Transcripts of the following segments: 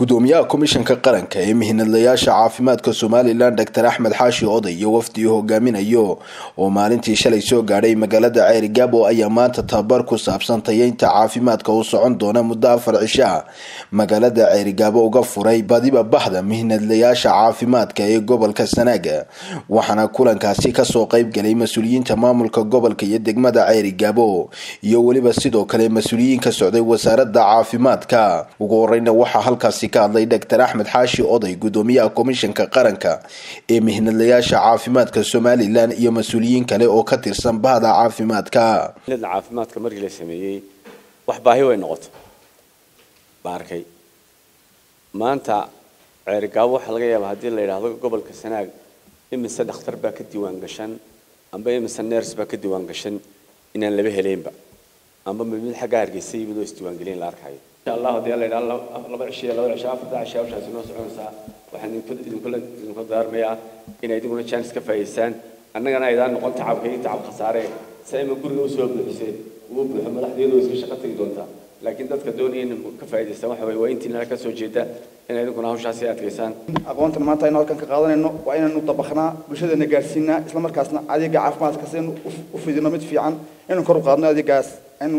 gudoomiyaha komishanka qaranka ee mihinadlayaasha caafimaadka somalilan doctor axmed xaashi oday iyo wafdi uu hogaaminayo oo maalintii shalay soo gaadhay magaalada ceeri gaabo ayaa maanta tababar ku saabsan tayeynta caafimaadka u socon doona muddo afar cisha magaalada ceeri gaabo uga furay badiba bahda mihinadlayaasha caafimaadka ee gobolka sanaaga waxaana kulankaasi kasoo qeybgalay mas-uuliyiinta maamulka gobolka iyo degmada ceeri gaabo iyo weliba sidoo kale mas-uuliyiin ka socday wasaarada caafimaadka ugu horeyna waxaa halkaasi ka hadlay doctor axmed xaashi oday gudoomiyaha komishanka qaranka ee mihnadlayaasha caafimaadka somalilan iyo mas-uuliyiin kale oo ka tirsan bahda caafimaadka caafimaadka markii la sameeyey wax baahi way noqoto baan arkay maanta ceerigaabo waxaa laga yaabaa haddii la yidhaahdo gobolka sanaag imise dhakhtar baa ka diiwaan gashan amba imise neers baa ka diiwaan gashan inaan laba heleynba amba mid xagga hargeysa yimid oo isdiiwaangelin la arkayo insha allah haddii la yidhahdo laba cishiya laba cisho afarta cisho hawshaasi noo soconaysaa waxaan idinkula idinku daarmayaa inay idinkuna jaanis ka faa'iidaystaan annagana aydaan noqon tacabka iyo tacab khasaare si ayma guriga usoo buuxiseen uu buuxo madaxdeedu iska shaqo tegi doontaa laakiin dadka doonaya in ka faa'iidaystaan waxa waye waa intiina ka soo jeeda inay idinkuna hawshaasi adkaysaan aqoontan maanta aynu halkan ka qaadanayno waa inaynu dabaknaa bulshadeena gaarsiinaa isla markaasna adeega caafimaadka si aynu u fidino mid fiican inaynu kor u qaadno adeegaas aynu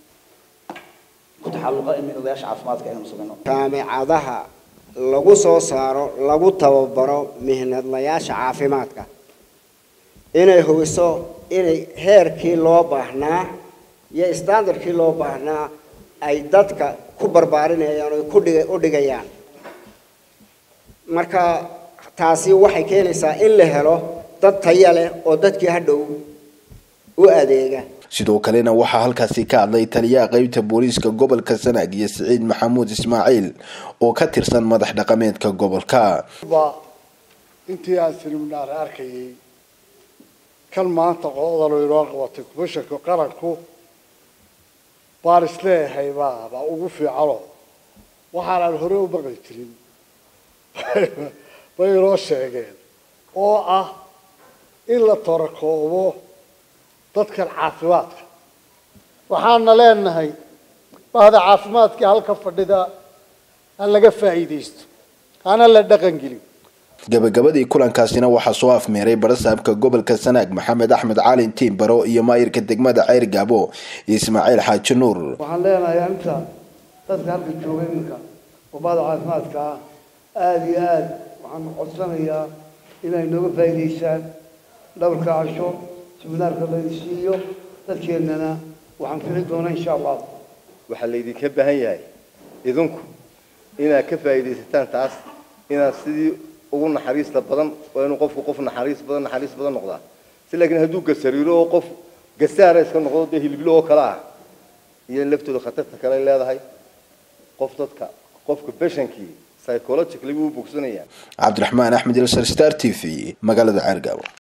ku taxalluqa mihnadayaasha caafimaadka aynu samayno jaamicadaha lagu soo saaro lagu tababaro mihnadlayaasha caafimaadka inay hubiso inay heerkii loo baahnaa iyo standardkii loo baahnaa ay dadka ku barbaarinayaan oo ku dhiga u dhigayaan marka taasi waxay keenaysaa in la helo dad taya leh oo dadkii hadhow u adeega sidoo kalena waxaa halkaasi ka hadlay taliyaha qeybta booliiska gobolka sanaag iyo siciid maxamuud ismaaciil oo ka tirsan madax dhaqameedka gobolka intii aan siliminaar arkayay kan maanta qodalo inoo qabatay komishanka qaranku baan isleeyahay baa baa ugu fiicano waxaanaan hore u maqli jirin bay inoo sheegeen oo ah in la torakoobo dadkan caafimaadka waxaana leenahay bahda caafimaadkii halka fadhida ha laga faa'iidaysto hana la dhaqan gelin gabagabadii kulankaasina waxaa soo afmeeray barasaabka gobolka sanaag maxamed axmed caalin tiimbaro iyo maayirka degmada ceer gaabo ismaaciil xaaji nuur waxaan leenahay inta dadka halka jooga iminka oo bahda caafimaadka ah aada iyo aada waxaan codsanayaa inay nooga faa'iidaystaan dhowrka casho siminaarka laydisiiyo dadkeennana waxaan fili doonaa insha allah waxaa laydinka baahan yahay idinku inaad ka faa'iidaysataan taas inaad sidii ugu naxariista badan waa inuu qofku qof naxariis badan naxariis badan noqdaa si laakiin hadduu gasariiro oo qof gasaara iska noqdo dee hiliblo oo kale ah iyo laftooda khatarta kale leedahay qof dadka qofka beshankii psychologically wuu bogsanayaa cabdiraxmaan axmed ilsar star t v magaalada ceergaabo